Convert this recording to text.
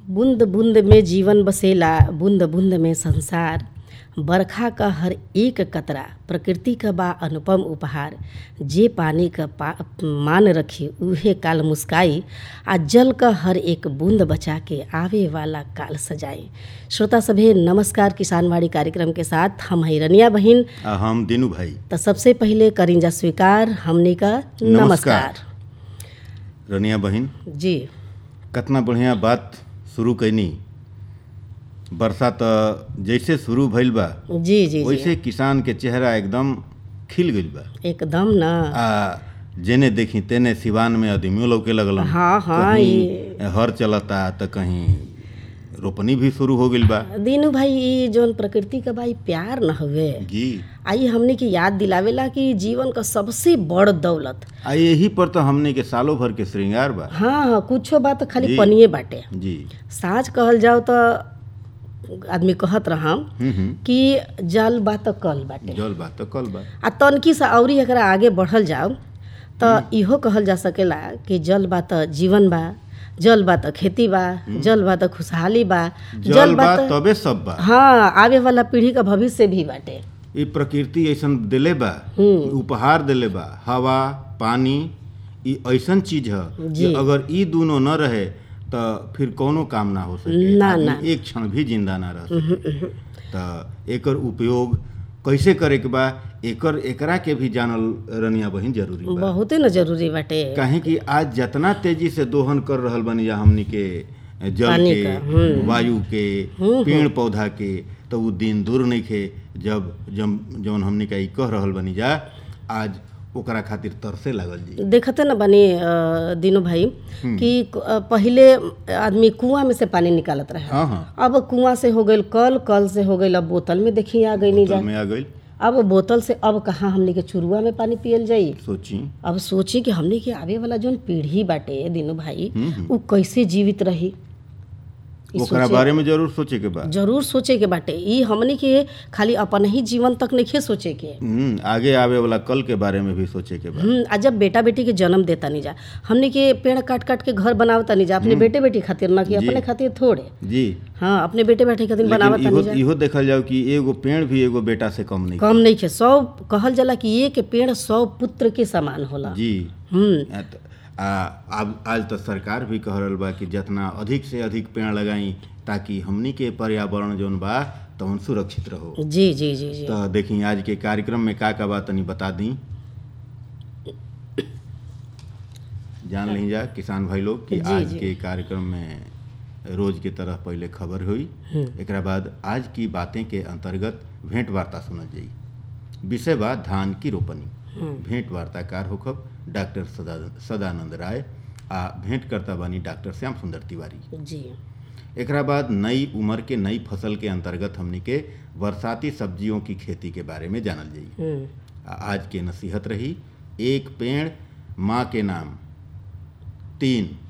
बूंद बूंद में जीवन बसेला बूंद बूंद में संसार बरखा का हर एक कतरा प्रकृति का बा अनुपम उपहार जे पानी का पा मान रखे उहे काल मुस्काई आ जल का हर एक बूंद बचा के आवे वाला काल सजाए श्रोता सभे नमस्कार किसानवाड़ी कार्यक्रम के साथ हम है रनिया बहिन आ हम दिनू भाई तो सबसे पहले करिंजा स्वीकार हमने का नमस्कार, नमस्कार। रनिया बहिन जी कितना बढ़िया बात शुरू कैनी वर्षा त जैसे शुरू भइल बा जी जी जी वैसे किसान के चेहरा एकदम खिल गइल बा एकदम ना आ जेने देखी तेने सिवान में आदमियों लौके लगल हाँ हाँ ये हर चलता त कहीं रोपनी भी शुरू हो गइल बा दीनू भाई ई जौन प्रकृति का भाई प्यार न हवे जी आई हमने की याद दिलावेला कि जीवन का सबसे बड़ दौलत आ यही पर तो हमने के सालों भर के श्रृंगार बा हाँ हाँ कुछो बात खाली जी। पनिए बाटे जी साँझ कहल जाओ तो आदमी कहत रहा हम्म हम्म कि जल बा तो कल बाटे जल बा तो कल बा आ तनकी से अवरी एकरा आगे बढ़ल जाओ तो इहो कहल जा सकेला कि जल बा तो जीवन बा जल बा तो खेती बा जल बा तो खुशहाली बा जल बा तबे सब बा हाँ आवे वाला पीढ़ी का भविष्य भी बाटे ये प्रकृति ऐसन दिले बा उपहार दिले बा हवा पानी ई ऐसन चीज है जी। कि अगर ई दोनों न रहे तो फिर कोनो काम ना हो सके ना, आदमी ना। एक क्षण भी जिंदा ना रह सके तो एकर उपयोग कैसे करे के बा एकर एकरा के भी जानल रनिया बहिन जरूरी बा बहुते न जरूरी बाटे काहे कि आज जितना तेजी से दोहन कर रहल बनी या हमनी के जल पानी के का, वायु के पेड़ पौधा के तो उ दिन दूर नहीं खे जब जब जौन हमनी के ई कह रहल बनी जा आज ओकरा खातिर तरसे लागल जी देखते न बनी अ, दीनू भाई कि अ, पहिले आदमी कुआं में से पानी निकालत रहे हाँ हाँ अब कुआं से हो गईल कल कल से हो गईल अब बोतल में देखी आ गई नहीं जा में आ गई अब बोतल से अब कहाँ हमने के चुरुआ में पानी पियल जाई सोची अब सोची कि हमने के आवे वाला जोन पीढ़ी बाटे दीनू भाई उ कैसे जीवित रही ई ओकरा बारे में जरूर सोचे के बा जरूर सोचे के बाटे ई हमने के खाली अपन ही जीवन तक नहीं सोचे के हम्म, आगे आवे वाला कल के बारे में भी सोचे के बा हम्म, आ जब बेटा बेटी के जन्म देता नहीं जा हमने के पेड़ काट काट के घर बनावता नहीं जा अपने बेटे बेटी खातिर ना कि अपने खातिर थोड़े जी हाँ अपने बेटे बेटी खातिर लेकिन बनावता इहो नहीं जा इहो देखल जाओ कि एगो पेड़ भी एगो बेटा से कम नहीं कम नहीं खे सौ कहल जाला कि एक पेड़ सौ पुत्र के समान होला जी हम्म आ, त- आ अब आज तो सरकार भी कह रहल बा कि जितना अधिक से अधिक पेड़ लगाई ताकि हमनी के पर्यावरण जौन बा तवन सुरक्षित रहो जी जी जी जी तो देखी आज के कार्यक्रम में का का बात तनी बता दी जान ली जा किसान भाई लोग कि जी, आज जी। के कार्यक्रम में रोज की तरह पहले खबर हुई एकरा बाद आज की बातें के अंतर्गत भेंट वार्ता सुनल जाई विषय बा धान की रोपनी भेंट वार्ताकार होखब डॉक्टर सदा सदानंद राय आ भेंट करता बानी डॉक्टर श्याम सुंदर तिवारी जी एकरा बाद नई उम्र के नई फसल के अंतर्गत हमनी के बरसाती सब्जियों की खेती के बारे में जानल जाई हम्म आ- आज के नसीहत रही एक पेड़ माँ के नाम तीन